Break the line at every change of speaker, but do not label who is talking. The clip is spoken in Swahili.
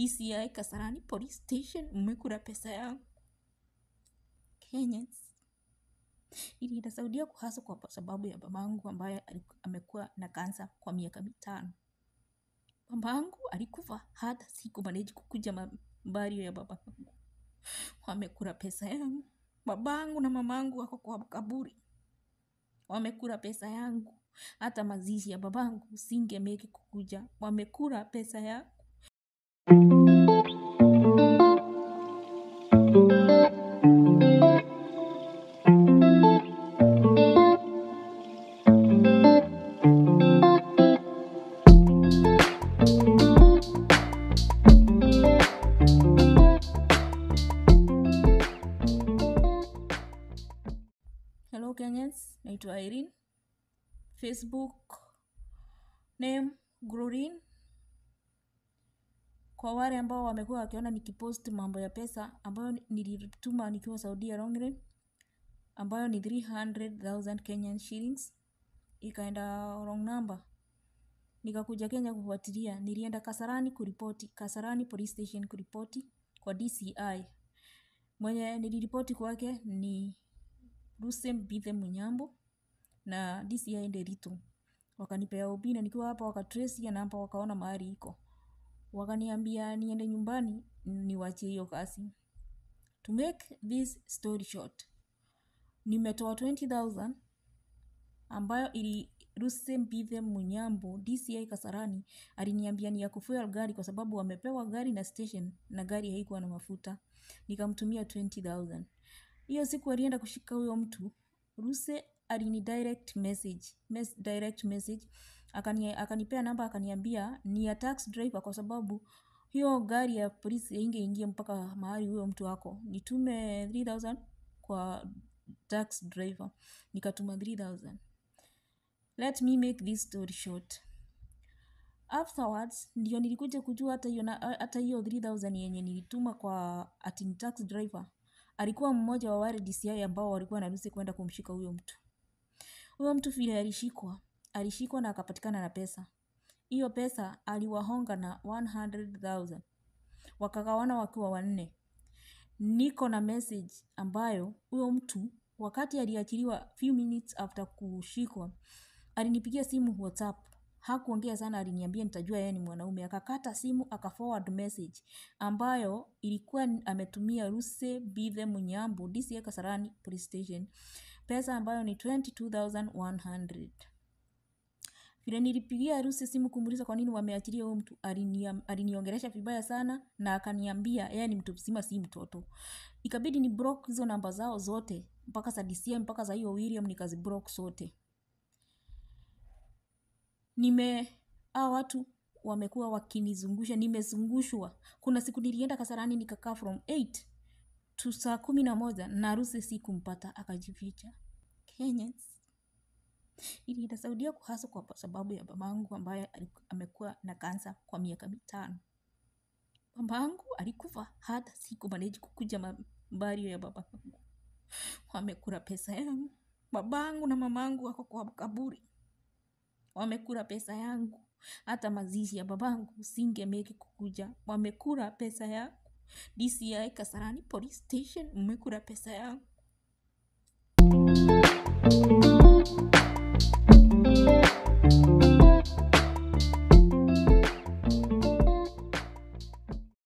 DCI Kasarani Police Station, mmekula pesa yangu. Kenyans, ilienda Saudia kuhasa kwa sababu ya babangu ambaye aliku- amekuwa na kansa kwa miaka mitano. Babangu alikufa hata siku maneji kukuja mambario ya babangu. Wamekula pesa yangu. Babangu na mamangu wako kwa kaburi. Wamekula pesa yangu. Hata mazishi ya babangu singemeki kukuja. Wamekula pesa yangu. Hello Kenyans, naitwa Irene. Facebook name Glorin. Kwa wale ambao wamekuwa wakiona nikipost mambo ya pesa ambayo nilituma nikiwa Saudia wrongly, ambayo ni 300,000 Kenyan shillings, ikaenda wrong number. Nikakuja Kenya kufuatilia, nilienda Kasarani kuripoti, Kasarani police station kuripoti kwa DCI. Mwenye niliripoti kwake ni Rusem Bithe Munyambo na DCI Nderitu. Wakanipea ubina nikiwa hapa, wakatrace ya namba, wakaona mahali iko, wakaniambia niende nyumbani niwachie hiyo kazi. To make this story short, nimetoa 20,000 ambayo ili Rusem Bithe Munyambo DCI Kasarani aliniambia ni ya kufuel gari kwa sababu wamepewa gari na station na gari haikuwa na mafuta. Nikamtumia 20,000. Hiyo siku alienda kushika huyo mtu, Ruse alini direct message, mes direct message akani, akanipea namba akaniambia ni ya tax driver kwa sababu hiyo gari ya polisi haingeingia mpaka mahali huyo mtu ako. Nitume 3000 kwa tax driver. Nikatuma 3000. Let me make this story short. Afterwards ndio nilikuja kujua hata hiyo na- hata hiyo 3000 yenye nilituma kwa ati ni tax driver alikuwa mmoja wa wale DCI ambao walikuwa na ruhusa kwenda kumshika huyo mtu. Huyo mtu vile alishikwa, alishikwa na akapatikana na pesa. Hiyo pesa aliwahonga na 100,000. Wakagawana wakiwa wanne. Niko na message ambayo huyo mtu wakati aliachiliwa few minutes after kushikwa alinipigia simu WhatsApp. Hakuongea sana, aliniambia nitajua yeye ni mwanaume. Akakata simu aka forward message ambayo ilikuwa ni- ametumia Ruse Bithe Munyambo DCI Kasarani Police Station pesa ambayo ni 22,100. Vile nilipigia Ruse simu kumuuliza kwa nini wameachilia huyo mtu, aliniam- aliniongelesha vibaya sana na akaniambia yeye ni mtu mzima, si mtoto. Ikabidi ni block hizo namba zao zote mpaka za DCI mpaka za hiyo William nikaziblock zote. Nime hawa watu wamekuwa wakinizungusha, nimezungushwa. Kuna siku nilienda Kasarani nikakaa from 8 to saa kumi na moja na Ruse sikumpata, akajificha. Kenyans, ilienda Saudia kuhasa kwa sababu ya babangu ambaye aliku- amekuwa na kansa kwa miaka mitano. Babangu alikufa hata siku maneji kukuja mambario ya babangu. Wamekula pesa yangu. Babangu na mamangu wako kwa kaburi. Wamekula pesa yangu. Hata mazishi ya babangu singemeki kukuja. Wamekula pesa yangu. DCI Kasarani Police Station, mmekula pesa yangu.